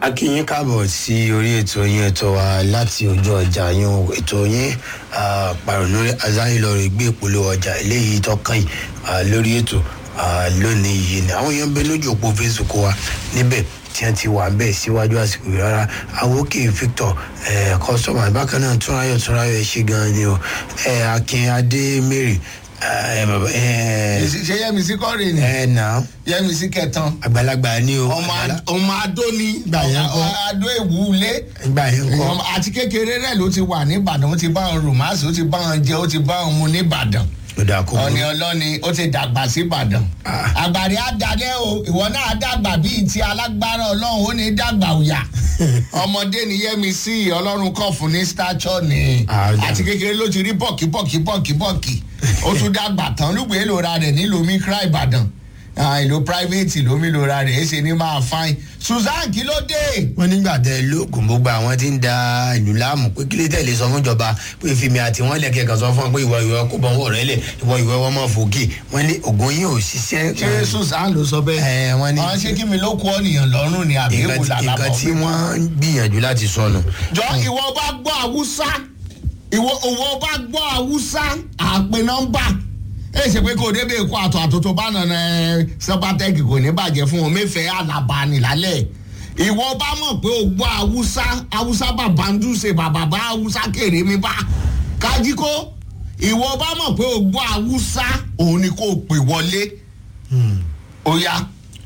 a kí yín káàbọ̀ sí orí ètò yín ètò wa láti ojú ọjà yín o. ètò yín pàrọ̀nù azáyìnlọ́rọ̀ gbé ìpolówó ọjà eléyìí tọ́kàn yìí ah, lórí ètò ah, lónìí yìí ni àwọn èèyàn ń bẹ lójú òpó facebook wa níbẹ̀ tí wọ́n ti wà bẹ́ẹ̀ síwájú àsìkò yìí rárá àwòkè victor kọ́sọ́mà bákan náà túnráyọ̀ túnráyọ̀ ẹ̀ ṣe gan-an ni o eh, akin adé mary eh, bàbá, eh, ṣe yẹmísí kọ́rin ni ẹ̀ náà yẹmísí kẹtàn àgbàlagbà ni o ọmọ Ad- ọmọ adó ni Gbà yẹn kọ́. adó ìwúlé ìgbà yẹn kọ́ Ọmọ- àti kékeré rẹ ló ti wà nìbàdàn ó ti bá wọn rùmásì ó ti bá wọn jẹ ó ti bá wọn mu nìbàdàn ló dáa kó ọ̀ni burú. ọlọ́ni ó ti dàgbà síbàdàn Ah. àgbàrí àdàlẹ́ o ìwọ náà dàgbà bíi ti alágbára ọlọ́run ó ní dàgbà òyà ọmọdé ni yẹmi sí ọlọ́run kọ̀ fún ní stature ni Ah, ó dà. àti kékeré ló ti rí bọ́ọ̀kì bọ́ọ̀kì bọ́ọ̀kì bọ́ọ̀kì ó tún dàgbà tán lùgbé lóra rẹ̀ nílùú mikra ìbàdàn Ah, ìlú private lómi lóra rẹ̀ èsì ní máa fain susan kí ló dé wọ́n nígbà tẹ lóògùn gbogbo àwọn tí ń da ìlú láàmú pé kílé tẹ̀lé sọ fún ìjọba pé fimi àti wọn lẹ̀kẹ́ kan sọ fún wọn pé ìwọ ìwọ kó bọ̀ wọ̀ rẹ lẹ̀ ìwọ ìwọ wọn mọ̀ fòkè wọ́n ní ògùn yín ò ṣiṣẹ́. ṣé susan ló sọ bẹ́ẹ̀ ẹ wọ́n ní àwọn ṣé kí mi ló kú ọ̀nìyàn lọ́rùn ni àbí nǹkan èwo tí- làlàbọ̀ nǹkan tí wọ́n ń gbìyànjú láti sọnù. jọ ìwọ bá gbọ́ haúsá ìwọ òwò bá gbọ́ haúsá àpè nọ́mbà ẹ ṣe pé kò débè kó àtọ̀ àtòtò bá nànà ẹ sọpátẹ́kì kò ní bàjẹ́ fún wọn mẹ́fẹ̀ẹ́ àlàbà nìlálẹ̀ ìwọ bá mọ̀ pé o gbọ́ haúsá haúsá bàbá ń dùsẹ̀ bàbá bá haúsá kéré mi bá kájíkó ìwọ bá mọ̀ pé o gbọ́ haúsá òun ni kò pè wọlé ó yá.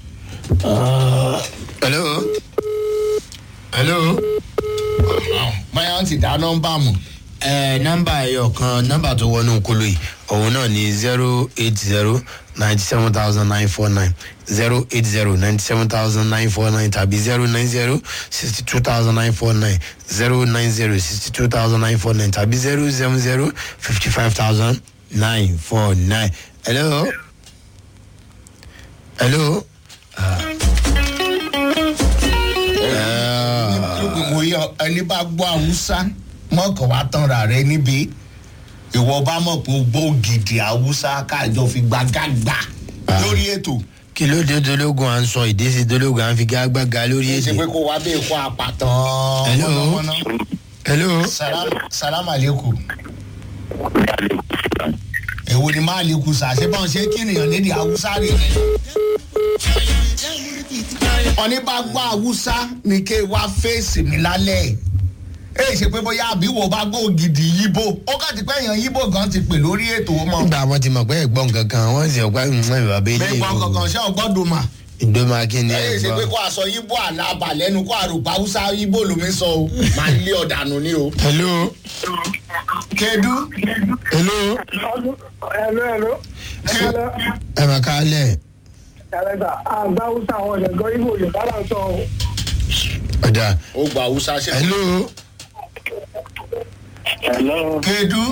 hello. hello. báyọ̀ ti dá nọ́mbà mọ̀. ẹ nọmba ẹyọ kan nọmba tó wọnú kolo yìí òun náà ní zero eight zero ninety seven thousand nine four nine zero eight zero ninety seven thousand nine four nine tàbí zero nine zero sixty two thousand nine four nine zero nine zero sixty two thousand nine four nine tàbí zero seven zero fifty five thousand nine four nine. hello. hello. mo yọ ẹni bá gbọ́ haúsá mọ̀kàn wá tanra rẹ níbi ìwọ bá mọ̀ pé o gbọ́ ògidì haúsá káàjọ fi gbàgàgbà lórí ètò kí ló dé dológun à ń sọ ìdésí dológun à ń fi gágbága lórí kì í ṣe pé èdè. kó wá bí ikú àpàtàn. Hello? mọ̀nàmọ́ná. hello. salam salam aleikum. èwo ni máa lè kú sàá ṣé báwọn ṣe kí nìyàn lédi haúsá rè rẹ. ọ̀ní bá gbọ́ haúsá ni kí wá fèsì mi lálẹ́ èyí ṣe pé bóyá àbí wo bá gbọ́ ògidì yíbò ó kàn ti pẹ́ èèyàn yíbò gan ti pè lórí ètò mọ́. nígbà wọn ti mọ̀ pé ẹ̀gbọ́n kankan wọ́n sì ọ̀pá ìwọ̀n ìwà bẹ́ẹ̀ bẹ́ẹ̀ gbọ́n kankan ṣé ọgbọ́dún mà. ìdómọ akíní èyí ṣe pé kó aṣọ yíbò àlàbà lẹ́nu kó àrùpá haúsá yíbò lómi sọ o máa lé ọ̀dànù ni o. hello kedu hello Hello, hello. Hello. ẹ mà ká lẹ̀ Ẹ̀rẹ́dà, àgbà Hausa àwọn ọ̀dẹ̀gọ́ Ibo Yorùbá là ń sọ o. ọ̀dà ó gba haúsá ṣe. hello Hello. kedu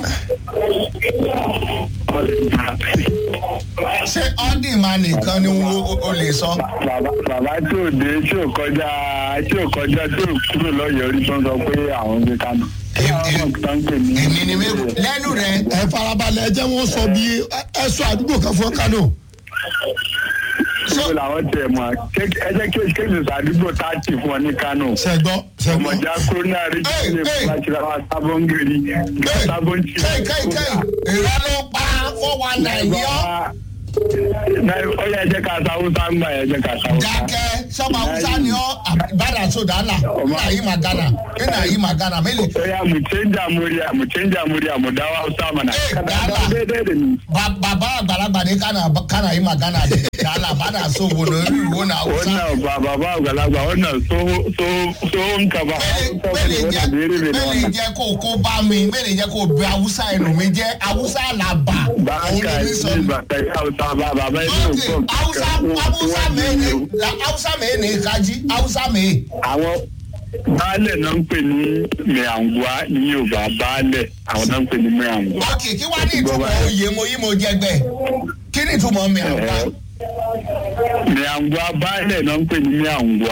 ṣé ọ́dì máa nìkan ni wo- o lè sọ. Bàbá bàbá tí ò dé tí ò kọjá tí ò kọjá tí ò kúrò lọ́yọ̀ọ́ rí tó ń sọ pé àwọn ń gbé kánò. Èmi- Àwọn tó ń pè ní. èmi ni mi lẹ́nu rẹ̀ ẹ farabalẹ̀ ẹ jẹ́ wọ́n sọ bí ẹ sọ àdúgbò kan fún kánò. Ibo làwọn tẹ̀ mọ́ ẹ jẹ́ kí kéèjì sàdúgbò táàtì fún ọ ní kánò. sẹ́gbọ́ sẹ́gbọ́ Ọmọjà kúrónà rí Hey, ilé hey. ìfúnpá wa sábọ́ngìrì sábọ́ntì. kéì kéì kéì ìrọ́ ló pa four one nine ní ọ́ Ó yẹ ẹ jẹ́ ká sáwúsá ń gbà ẹ jẹ́ ká sáwúsá. dákẹ́ sọ́ba haúsá ni ọ́ àbádà sódàlà nínà yìí magana nínà yìí magana mélòó Oya mu canja murya mu canja murya mu dawo Hausa mana. Eh, Kada dala. dawo daidai da ni. Ba- bàbá àgbàlagbà ní kánà kánà yìí magana dé dàlà bàdà sóbo lórí ìwò náà haúsá. Wannan ba ba ba galagba wannan so so tsohon ka ba. mẹ́lẹ̀ jẹ́ mẹ́lẹ̀ jẹ́ kó kó bá mi mẹ́lẹ̀ jẹ́ kó bẹ haúsá ẹnu mi jẹ́ haúsá làbà Ba òun ló ka ní sọ yi mi. ba ka yi Hausa ba ba ba yi ok so haúsá haúsá mẹ́ẹ̀ni haúsá mẹ́ẹ̀ni kájí haúsá mẹ́ẹ̀. Àwọn baálẹ̀ náà ń pè ní Mẹ̀àngúá ní Yorùbá baálẹ̀ àwọn náà ń pè ní Mẹ̀àngúá. ok kí wàá ní ìtumọ̀ oyè mo yí mo jẹgbẹ́ kí ni ìtumọ̀ mi àgbà. Mẹ̀àngúá baálẹ̀ náà ń pè ní Mẹ̀àngúá.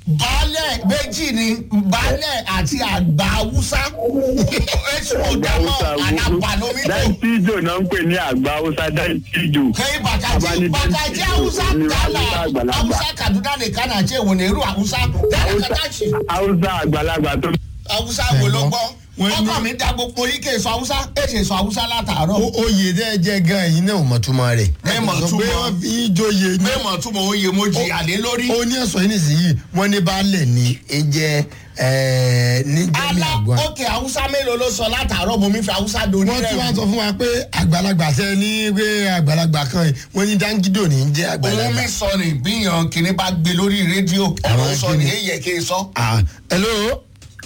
baálẹ̀ méjì ni baálẹ̀ àti àgbà haúsá èsì ọ̀dàmọ̀ àdàpàlómítò dáìtíjò náà ń pè ní àgbà haúsá dáìtíjò. kẹ́yìn bàtàjì Abáni- bàtàjì haúsá ní tààlà Haúsá àgbàlagbà. haúsá kaduna nìkan náà ṣe ìwòlè irú haúsá tààlà kàtàkì haúsá àgbàlagbà tó. haúsá wo ló gbọ́ Wọ́n ní- ọkọ mi da gbogbo yìí kè sọ haúsá èsì sọ haúsá látàárọ̀ O- oyè dẹ́ jẹ́ gan ẹ̀yin náà ò mọ̀ túmọ̀ rẹ̀. Ẹ mọ̀ Sọ pé túmọ̀. wọ́n fi í joyè ní. mẹ́mọ̀ túmọ̀ oyè mo jìyà lé lórí. ó ní ẹ̀sọ́ yìí nìsíyìí wọ́n ní baálẹ̀ ní ẹ jẹ́ ẹ̀ẹ́ ní jẹ́mi ala àgbọn. òkè haúsá mélòó ló sọ látàárọ̀ mo mi fi haúsá doni wọ́n ti wá rẹ̀ sọ fún wa pé àgbàlagbà tẹ ní pé àgbàlagbà kan yìí wọ́n ní dáńgídò ní í jẹ́ òun àgbàlagbà. mi sọ ni bíyàn kìnní bá gbé lórí rédíò ọ̀rọ̀ Àwọn sọ ni kíni? èyí yẹ kí n sọ. Ah, hello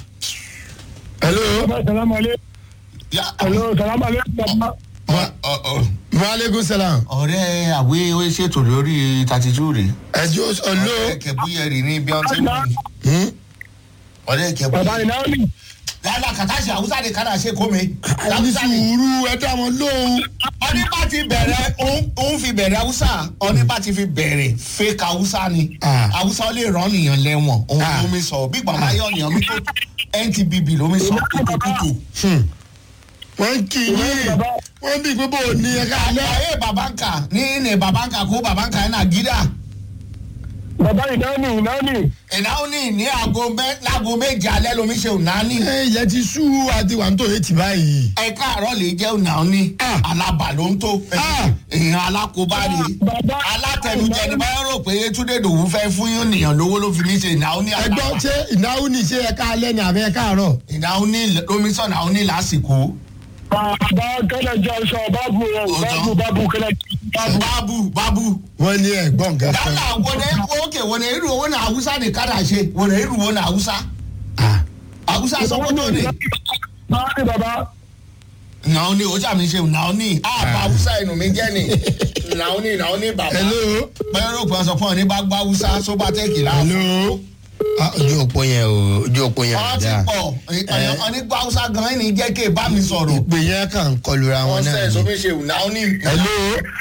hello salamaleykum. Ya- hello salamaleykum. Ọ- ọ- ọ. maaleykum salaam ọ̀rẹ́ àwé ó ṣètò lórí thirty two rè ẹjọ́ hello ọ̀rẹ́ kẹ̀búyẹ̀rì ní bí wọ́n ti mú mi Hmm? ọ̀rẹ́ kẹ̀búyẹ̀rì. bàbá ìnáwó yálà kàtàṣì haúsá ni kàdà ṣe kó mi. ẹni haúsá ni sùúrù ẹ dá wọn lóhùn. ọní bá ti bẹ̀rẹ̀ òun- òun fi bẹ̀rẹ̀ haúsá ọní bá ti fi bẹ̀rẹ̀ fake haúsá ni Ah. haúsá lè rán nìyàn lẹ́wọ̀n òun Ah. ló mi sọ bí gbàgbá yọ nìyàn mi tó ntbb ló mi sọ kúkúkú. Hmm. wọ́n kì í yín wọ́n bí pé bò ní ẹ̀ka alẹ́. ayé babanka ní ní babanka kó babanka yẹn náà gídà bàbá ìnáwó ìnáwó. ìnáwó ní ní aago mẹ láago méje alẹ́ lomi ṣe ònání ẹ ilẹ̀ ti sú àti wà ń tó etí báyìí. ẹ̀ka àárọ̀ lè jẹ́ ònání Ah. alábà ló ń tó Ah. èèyàn alákòóbá rè Bàbá- alátẹnujẹ ni báyọ̀ rò pé Yétúndé Dòwú fẹ́ fún yín nìyàn lówó ló fi mí ṣe ìnáwó ní ẹgbọ́n alábà ṣé ìnáwó ní ṣe ẹ̀ka alẹ́ ní àbẹ́ ẹ̀ka àárọ̀. ìnáwó ní lomi sọ ìnáwó ní lásìkò bàbá kẹlẹ jẹ ọsọ bábù rẹ bábù bábù kẹlẹ bábù. bábù bábù wọ́n ní ẹ̀gbọ́n nǹkan kan. dálà wọné òkè wọné irú owó náà Haúsá ní kádà ṣe wọné irú owó náà Haúsá Ah. Haúsá sọ́kótó ni. báyìí bàbá. nàá ní ojà mi ṣe nàá ní àbá haúsá inú mi jẹ́ ni nàá ní nàá ní bàbá hello. bẹ́ẹ̀ ló gbọ́n sọ fún ọ ní bá gbá haúsá sóbátẹ́ẹ̀kì láàfin hello. Ah, ojú òpó yẹn o ojú òpó yẹn wọ́n ti dáa. pọ̀ ọ̀ní gbá haúsá gan-an ní jẹ́ kí ẹ bá mi sọ̀rọ̀ ìpè yẹn kàn ń kọlura wọn wọ́n náà sẹ̀ ni. sómi ṣe nàá ní. hello.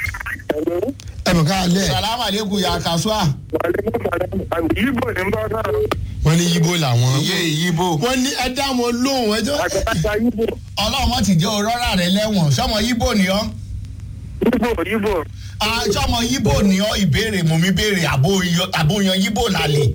ẹ mọ̀ ká alẹ́ salamu aleykum ya kasua ibo ni n bá sọ̀rọ̀. wọ́n ní yíbo làwọn. iye ìyíbo wọ́n ní ẹ dá wọn lóhùn ẹjọ́. àgbàlagbà ibo. ọlọ́mọ ti jẹ́ òrọ́rà rẹ lẹ́wọ̀n sọmọ yíbo ni ọ́ ibo ibo. Ah, sọmọ yíbo ni ọ́ ìbéèrè mò ń béèrè àbó- àbóyan yíbo lálẹ́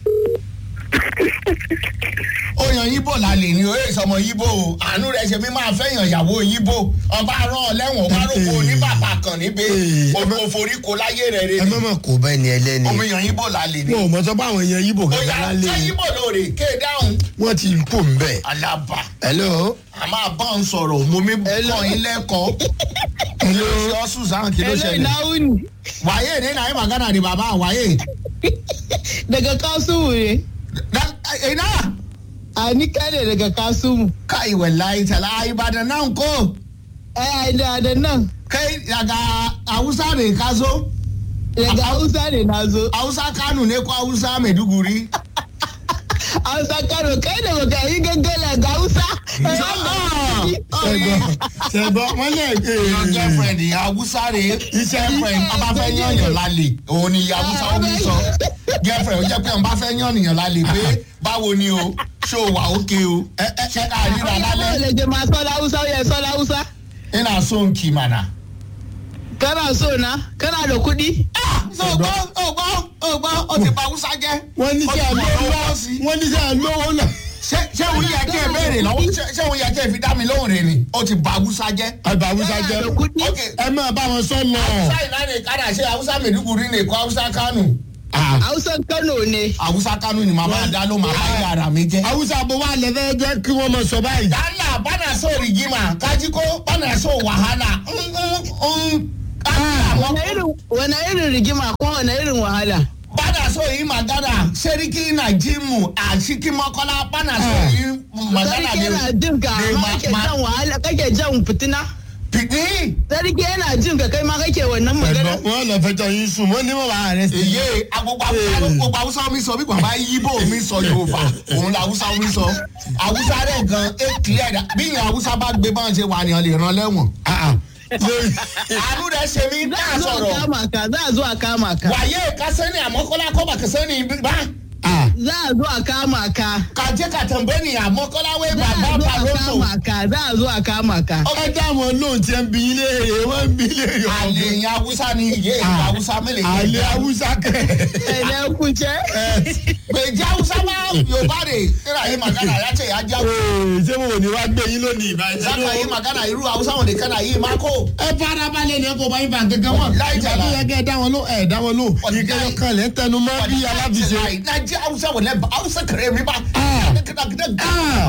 oyan yíbo lálẹ́ ni oye sọmọ yíbo o àánú rẹ ṣe mi máa fẹ́yàn ìyàwó yíbo ọba rán ọ lẹ́wọ̀n ọba rògbò ní bàbá kan níbẹ̀ Ee, ẹ má- òforíko láyé rẹ rẹ ẹ ni má mọ̀ kó bá ẹni ẹlẹ́ni. omi yan yíbo lálẹ́ ni wọn ò mọ̀ sọ pé àwọn èèyàn yíbo ó kankan yà lálẹ́ ṣé ni. yíbo lóore ké dáhùn wọ́n ti kó ń bẹ̀. alaba hello. a máa bá ń sọ̀rọ̀ mo mi kọ́ yín lẹ́kọ̀ọ́ kí ló ṣe ọ́ sùsàn kí ló Hello, ṣẹlẹ̀ Nauni. wàyé ní nàí magana ni bàbá wàyé Daga Kasumu ne. ina A ni kane daga Kasumu. kai wallahi tala ibadan nan ko Ai, da da nan. kai daga hausa ne ka zo Daga Hausa ne na zo. hausa kano ne ko hausa maiduguri Hausa Kano, kai da baka yi gaggala ga Hausa. ṣẹgbọn ṣẹgbọn wọn lè gbé your girlfriend ìyá hausa rè girlfriend ọba fẹ́ yànyàn lálẹ́ òun ni ìyá hausa ó mi sọ girlfriend ó jẹ́ pé ọba fẹ́ yànyàn lálẹ́ pé báwo ni o ṣó wà ókè o ṣé ká ríra Báwo lálẹ́ lè jẹ máa sọ́lá Hausa ó yẹ sọ́lá Hausa? ina so nkì mànà. Kana so na? Kana da kuɗi? ọgbọ́ ọgbọ́ ọgbọ́ ó ti pa hausa jẹ́. wọn ní Ó ti sẹ wọ̀ lówó lọ́wọ́ sí. wọn ní sẹ lówó lọ. ṣé ṣé òun yẹ kí ẹ béèrè lọ́wọ́ ṣé ṣé òun yẹ kí ẹ fi dá mi lóhùn rẹ ni ó ti ba haúsá jẹ́. àgbà haúsá jẹ Kana da kuɗi? ok ẹ máa bá wọn sọ lọ. haúsá iná ni kádà ṣe haúsá mẹ̀dúgùrí ni kó haúsá kánò. Ah, Hausan Kano ne. haúsá kánò ni màmá dá ló máa bá yàrá mi jẹ́. haúsá bó wà lẹ́fẹ̀ẹ́ jẹ́ kí wọ́n mọ̀ sọ báyìí. dala bana so rigima kaji ko bana so wahala. Mm, mm, mm. Ah, Wane irin wane irin rigima ko wane irin wahala? bana so yi magana seriki na jimu a cikin makola bana so yi magana Sarki yana jin ka ne amma kake ma- jan wahala kake jan fitina. pidi Sarki yana jin ka kai ma kake wannan magana. ẹ̀gbọ́n wọn lọ fẹjọ yín sùn wọn ní wọn wà rẹ sí. èyí agbogbo awusa gbogbo awusa mi sọ bí bàbá yíbò mi sọ yorùbá òun la awusa mi sọ awusa rẹ gan e clear da bí ìyẹn awusa bá gbé báwọn ṣe wà ní ọ lè ràn lẹ́wọ̀n. àánú rẹ ṣe mí Za ká a zo a sọ̀rọ̀ kama ka, za a zo a kama ka. wàyé kásẹ́ni àmọ́kọ́lá kọ́ bà kásẹ́ni bá Ah. za a zo a kama ka ka je ka tambaye ni a mọ́kọ́láwé za a bàbá zo a baroto kama ka za a zo a kama ka ẹ dá àwọn lóhùn tí ẹ ń bí ilé èrè wọn ń bí ilé èrè ọmọ àlè yẹn haúsá ni iye ìlú haúsá mélòó àlè haúsá kẹ ẹ̀lẹ́ kúnjẹ́ gbèjì haúsá máa yorùbá rè kíra yìí màgánà yàtọ̀ yà já Ee, ṣé mo ò ní wá gbé yín lónìí ìbáyìí zaka yìí màgánà irú haúsá wọn nìkan náà yìí máa kó. ẹ fara balẹ̀ ní ọkọ̀ báyìí bá gẹ́gẹ́ wọn Láì ìgbà jàlá. tó yẹ kẹ́ ẹ dá wọn ló ẹ dá wọn ló Ọ̀dà ìkẹyọ yìí. kan lẹ́ ń tẹnu mọ́ bí aláfiṣe. Nàìjíríà haúsá wọlé haúsá kẹrẹ mi bá. Ah. Ah.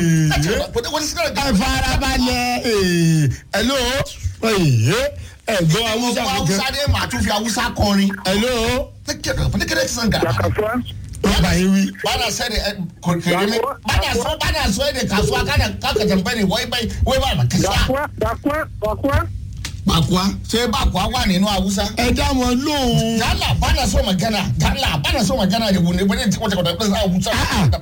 ẹ fara balẹ̀ ee, hello ee, ẹ gbọ́ haúsá haúsá kankan dé màá tún fi haúsá kọrin. hello pẹ̀lẹ́kẹ̀rẹ́ ti sàn gà. Kasuwa. wọ́n bá yín wí. bana sɛ de kɛrɛ mi bana so bana so de kasuwa kana kaka jɛnpɛ ni wɔyi bɛyi wɔyi b'a ma kisa. Bakwa. Bakwa. Bakwa. bakua ṣé bakua wà nínú haúsá. ẹ dá wọn lóhùn. gala bana so ma gana gala bana so ma gana de wunde wunde tí wọ́n ti kọ́ ọ́ haúsá.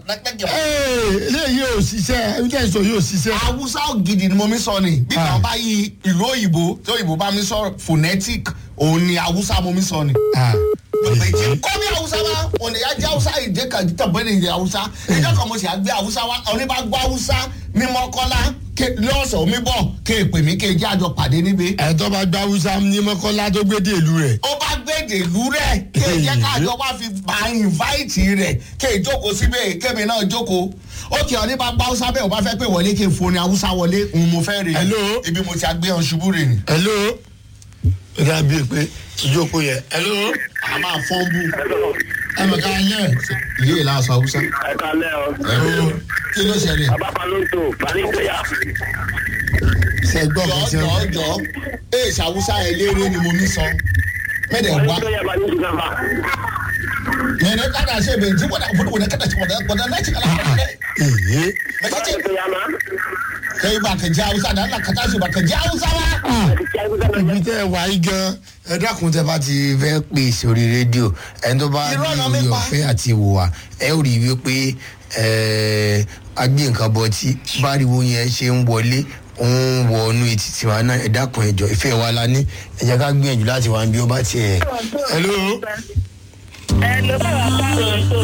ee eléyìí ò ṣiṣẹ́ ẹni tẹ́ ẹ sọ yóò ṣiṣẹ́. haúsá gidi ni mo mi sọ ni bí Ah. kàn bá yí ìlú òyìnbó tí òyìnbó bá mi sọ phonetic òun ni haúsá mo mi sọ ni. Ah. kọ́mi haúsá wa òní yà jẹ́ haúsá ìdè kan tàbí ní ìdè haúsá ìjọ kan mo sì àgbẹ̀ haúsá wa òní bá gbọ́ haúsá ní mọ́kọ́lá ké- lọ́sọ̀ omi bọ̀ ké pè mí ké jẹ́ àjọ pàdé níbi. ẹ tó bá gba haúsá ní mọ́kànlá tó gbé dé ìlú rẹ̀. ó bá gbèdè ìlú rẹ̀ ké jẹ́ kájọ wá fi bá ìnváìtì rẹ̀ ké jókòó síbẹ̀ kémi náà jókòó ókè òní bá gbọ́ haúsá bẹ́ẹ̀ ò bá fẹ́ pé wọlé ké foni haúsá wọlé ń mo fẹ́ rè Hello? ibi mo ti àgbẹ̀ hàn ṣubú rè ni. hello. ó dà bíi pé ìjókòó yẹ. hello. a máa fọ́n bú ẹ mọ̀ ká yẹ ìyé ìlà aṣọ haúsá. Ẹ kalẹ́ o. Ẹ̀rọ, kí ló ṣẹlẹ̀. Abábalóńtò. Balígbéyà. ṣe gbọ́ jọ kò tí jọ ó. jọ ee ṣàwùsá eléré ni mo mi sọ mẹdẹ wá Balígbéyà Balígbéyà. mẹdẹ kada ṣe bẹ ntí wọdà wọdà wọdà kada ṣe wọdà wọdà náà ṣe kala wọdà èyí. mẹsàkì Balígbéyà ma. kẹyìn bá kẹjẹ awusa náà nà kàtà ṣe bá kẹjẹ awusa wa. ibi tẹ́ ẹ wá yí gan. ẹ dákun tẹ́ bá ti fẹ́ pè sórí rédíò ẹni tó bá ní Irọ́ náà mi orí pa. ọ̀fẹ́ àti ìwò wa ẹ ó rí i wípé ẹ, agbé nǹkan bọ tí báriwo yẹn ṣe ń wọlé ń wọ inú etí tiwa náà ẹ dákun ẹjọ ìfẹ́ wa la ní ẹ jẹ́ ká gbìyànjú láti wá bí ó bá tiẹ̀. hello. ẹ ló bá wà pààrọ̀ tó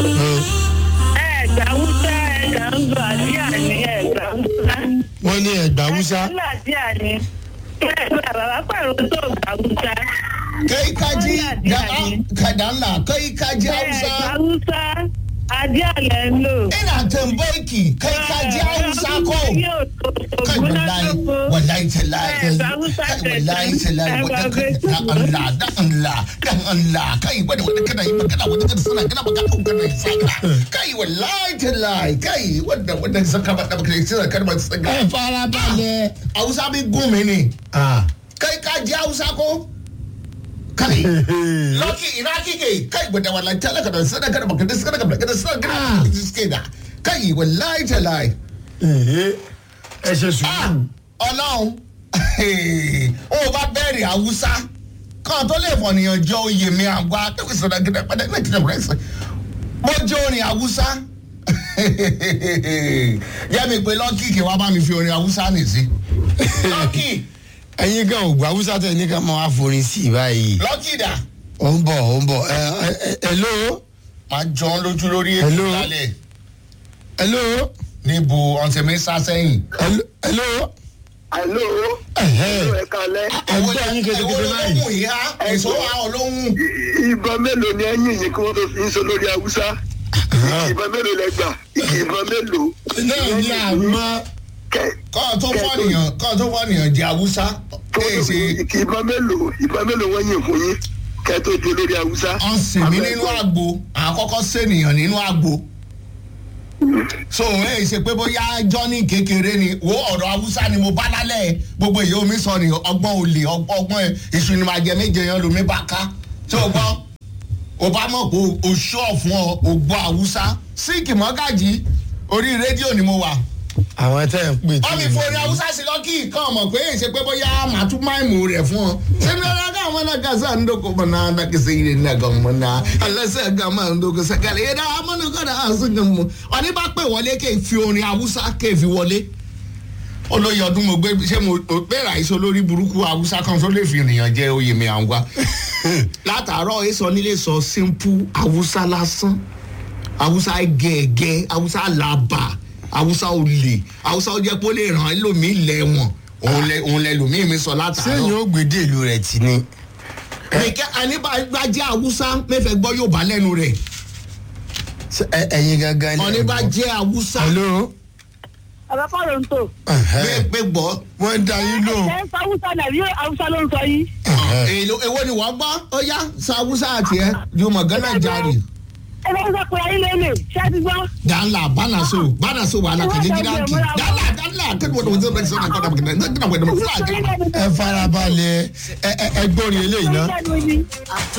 ẹ gbà wúsá ẹ gbà ń gbà díà ní ẹ gbà wúsá. wọ́n ní ẹ̀gbá haúsá. ẹ gbà díà ní ẹ gbà bàbá pààrọ̀ tó gbà wúsá. kẹyìn kájí kàdá ńlá kẹyìn kájí ẹ gbà awusa wúsá adé àlẹ́ ń lò. ina tẹ̀mbẹ́ẹ̀kì kẹyìn kájí awusa kọ. kai wallahi wallahi tallahi Eh, ba Hausa kai ce wallahi can. tallahi Eh, ba wadda kai Hausa dan Allah dan Allah dan Allah kai wadda wadda kana yi magana wadda kana sana kana magana ko kana saka kai wallahi tallahi kai wadda wadda saka ba da kai sai kana ba saka ẹ fara balẹ̀. Hausa bi gún mi ni Ah. kai ka ji Hausa ko kai Loki ina kike kai wadda wallahi talaka da sana kana magana sana kana magana sana kana suke da kai wallahi tallahi Èhé. ẹ ṣe Ah, sùúrù. ọlọ́run ó bá bẹ̀rẹ̀ haúsá kan tó lè fọ̀nìyàn jọ oyè mi àgbà tó kì í sọ̀rọ̀ gẹ́gẹ́ pẹ́ẹ́dẹ́ náà kìlọ̀ rẹ̀ sẹ́ mo jẹ́ orin haúsá jẹ́ mi pé lọ́kì kí wàá bá mi fi orin haúsá nì sí lọ́kì ẹ̀yin gan ògbà haúsá tẹ̀ ní ká máa forin sí i báyìí. lọ́kì dà ó ń bọ̀ ó ń bọ̀ ẹ ẹ ẹ hello máa jọ ọ́ lójú lórí ètò Hello. lálẹ́ hello níbo ọ̀sẹ̀ mi sá sẹ́yìn. hello hello Àló. ẹ̀hẹ́. Ẹ kalẹ́. ẹgbẹ́ yín kékeré báyìí. olóhùn ìhá èso àwọn olóhùn. Ìbọn mélòó ni ẹ̀yìn yìí kí wọ́n tó fi ń sọ lórí Haúsá? Ìbọn mélòó lẹ gbà? Ìbọn mélòó? náà ní àmọ́ Kẹ kọ́ tó fọ́nìyàn kọ́ tó fọ́nìyàn jẹ́ haúsá èyí ṣe ìbọn mélòó ìbọn mélòó wọ́n yìn fún yín kẹ́ tó di olórí Haúsá? ọ̀sìn mi nínú àgbo àkọ́kọ́ sènìyàn nínú àgbo so èyí ṣe pé bóyá jọ́ní kékeré ni wo ọ̀rọ̀ haúsá ni mo bá lálẹ́ gbogbo èyí omi sọ ni ọgbọ́n olè ọgbọ́n èṣù ni màá jẹ méje yan lomi bá ká tí o gbọ́ o bá mọ̀ pé o ṣọ́ fún ọ o gbọ́ haúsá síìkì mọ́gàjì orí rédíò ni mo wà àwọn tẹ́ ẹ̀ ń pè wọ́n mi forí haúsá sí lọ́kì kan mọ̀ pé èyí ṣe pé bóyá màá tún máìmù rẹ̀ fún ọ. sẹ́mi ọ̀la ká àwọn náà kásá ń dókò mọ̀ náà dákẹ́sẹ̀ yìí ní ẹ̀gàn mọ̀ náà alẹ́sẹ̀ ẹ̀gàn máa ń dókò sẹ́kẹ̀lẹ̀ yẹn dáa mọ́nú kọ́ náà àṣù gan mọ̀. ọ̀ní bá pè wọlé kéè fi orin haúsá kéè fi wọlé. olóyè ọdún mo gbé ṣé mo bẹ̀rẹ̀ àìsàn lórí burúkú haúsá kan tó lè fi ènìyàn jẹ oyè mi àwọn wa. látàárọ̀ èso nílé sọ simple haúsá lásán haúsá gẹ̀ẹ́gẹ́ haúsá làbà haúsá olè haúsá ó jẹ́ pé ó lè ràn án lómi lẹ́wọ̀n òun lẹ òun lẹ lómi mi sọ látàárọ̀. sẹ́yìn ó gbèdé ìlú rẹ̀ tì ní. nìkẹ́ àníbàjẹ́ haúsá mẹ́fẹ̀ẹ́ gbọ́ yóò bá lẹ́nu rẹ̀ Ṣé ẹ- ẹ̀yin gangan lẹ́ ń gbọ́? ọ̀nìbàjẹ́ haúsá hello. ọ̀rọ̀ kọ́ ló ń tò. Ẹ̀hẹ́. pé gbọ́ wọ́n ń da yín lóhùn. ẹ̀ ń sọ haúsá nàbí haúsá ló ń sọ yìí. èlò èwo ni wọ́n gbọ́ ó yá sa haúsá àti ẹ̀ jùmọ̀ gánà jáde ẹ bá ń sọ pé ayé lélẹ̀ ṣé ẹ ti gbọ́. danla banaso banaso wàhálà kẹjẹ gidanki danla danla kẹjọ wọn tó bẹ sọ náà kọdà bẹkẹ náà kọdà bẹkẹ náà fúlàjà. ẹ farabalẹ̀ ẹ ẹ ẹ gbọ́rin eléyìí náà. Ṣé ẹ ti gbọ́?